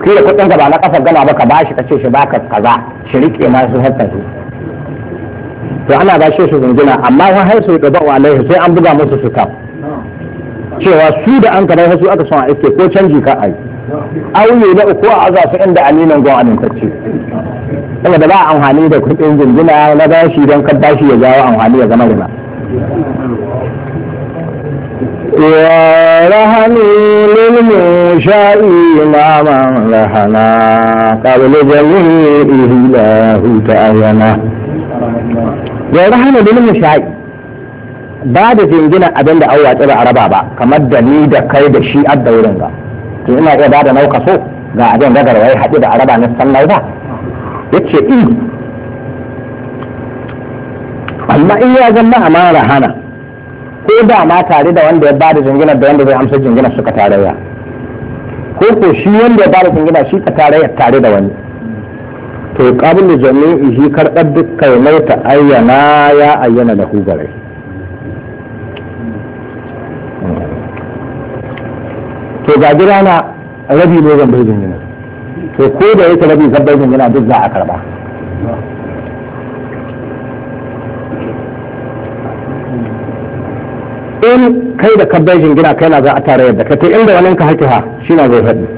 kila kuɗin ka ba na kasar gama ba ka bashi ka ce shi baka kaza shi rike ma su hakka su to ana ba shi su zungina amma wa har su da ba'u alaihi sai an buga musu su kam cewa su da an kada su aka son a iske ko canji ka ai auye na uku a aza su inda aminan gwan amintacce saboda ba amfani da kuɗin zungina na bashi don kan bashi ya jawo amfani ya zama rina ورهن للمشاء إماما لهنا قبل جميعه له تعينا ورهن للمشاء ba da jingina abin da an watsi ba a raba ba kamar da ni da kai da shi adda wurin ga to ina iya ba da nauka so ga abin da garwai haɗu da araba na sannai ba ya ce in amma in ya zama amara hana ko da ma tare da wanda ya ba da jinginar da wanda zai amsa jinginar suka tarayya ko ko shi wanda ya ba da jinginar shi ka tarayya tare da wani to qablu jami'i shi karɓar dukkan mai ta ayyana ya ayyana da hu gare to ga gida na rabi ne zan bai jinginar to ko da yake rabi zan bai jinginar duk za a karba in kai da kabbai jingina kai na za a tare yadda kai inda wani ka haki ha shi na zai faɗi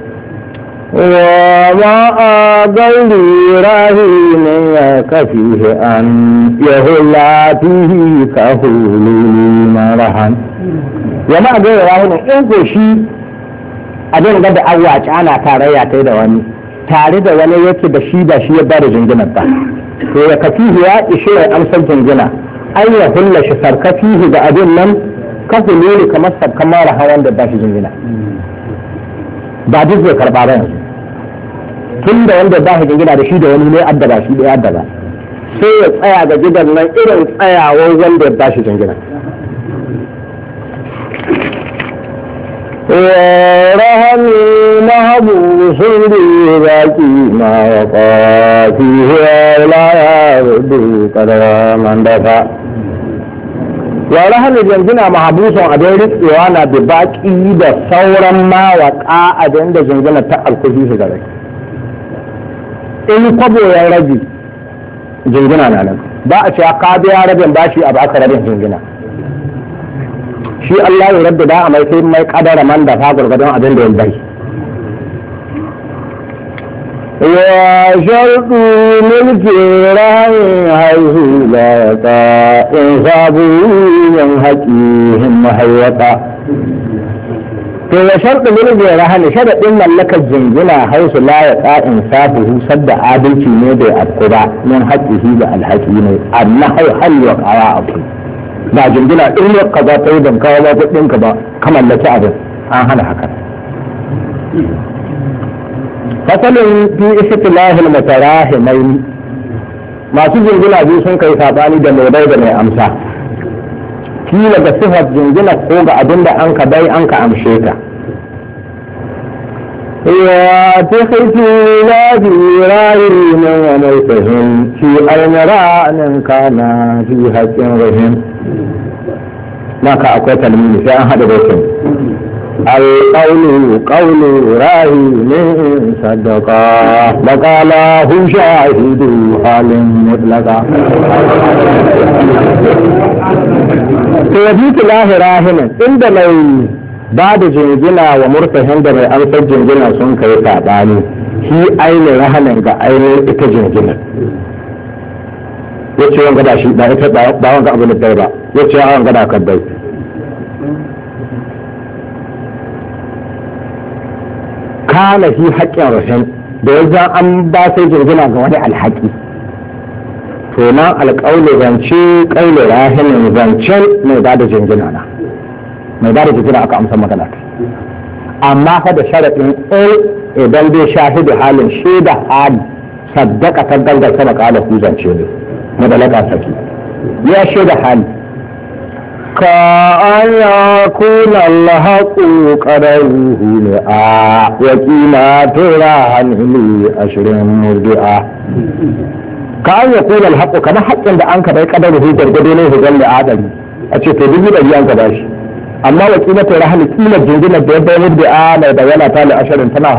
wa a gauri rahimin ya kafi an ya hula fihi ka hulu marahan wa ma a gauri rahimin in ko shi abin da da awwaci ana tarayya kai da wani tare da wani yake da shi da shi ya bada jinginar ba to ya kafi ya ishe ya amsar jingina an ya hulla shi sarkafihi da abin nan kafu ne kamar sabkan mara hawan da ba shi jingina ba duk zai karba ba yanzu tun da wanda ba shi jingina da shi da wani ne adda ba shi da adda ba sai ya tsaya ga gidan nan irin tsayawar wanda ba shi jingina ورهن محبوس باقي ما وقع فيه لا يرد قدر من دفع wa rahanin jingina mahabusun abin rikewa na da baki da sauran mawaka abin da jingina ta alkuhi shi gare in kwabo ya rabi jingina na nan ba a cewa ka biya rabin bashi a baka rabin jingina shi Allah ya rabbi da a mai sai mai kadara man da fa gurgurdon abin da ya bai وشرط ملك راي حيث لا يقع إنصابه من حكيهم محيطا to ya sharɗin mulki rahani sharaɗin mallakar jingina hausu la ya ka insafuhu sadda adalci ne bai afku ba min haƙƙihi da alhaƙi ne amma hau hal wa kawa abu ba jingina in ya ka za ta yi ban kawo ba kuɗinka ba ka mallaki abin an hana haka fasalin fi istilahil mutarahimai masu jingina biyu sun kai sabani da mai bai da mai amsa kila ga sifar jingina ko ga abin da an ka bai an ka amshe ta ya ta kai na fi rayu na mai fahim fi almaranin kana fi haƙƙin rahim maka akwai talmini sai an haɗa da القول قول راهن صدقا وقاله شاهد حال مطلقا توجيت الله راهن عند mai ba da jingina wa murtahin da mai amsar jingina sun kai saɓani shi ainihin rahanin ga ainihin ita jingina ya ce wanga da shi ba ita ba wanga abu da ba ya ce wanga da kabbai kana fi haƙƙin rashin da ya za an ba sai jirgina ga wani alhaƙi to nan alƙaulu zance ƙaulu rahinin zancen mai ba da jingina na mai ba da jingina aka amsa magana ta amma fa da sharaɗin in idan dai shahidu halin shaida hali saddaka ta gangar sama ƙala ku zance ne madalaka saki ya shaida hali كأن يكون الحق قدره لآ وكيلا تراهن لي أشر مرجعا كأن يكون الحق كما حق عند أنك بي قدره جرجدينه هجل لآدم أتشي تدبي لأي أنك باش amma wakila ta rahali kila jirgin da ya bayar da a mai bayyana ta li ashirin tana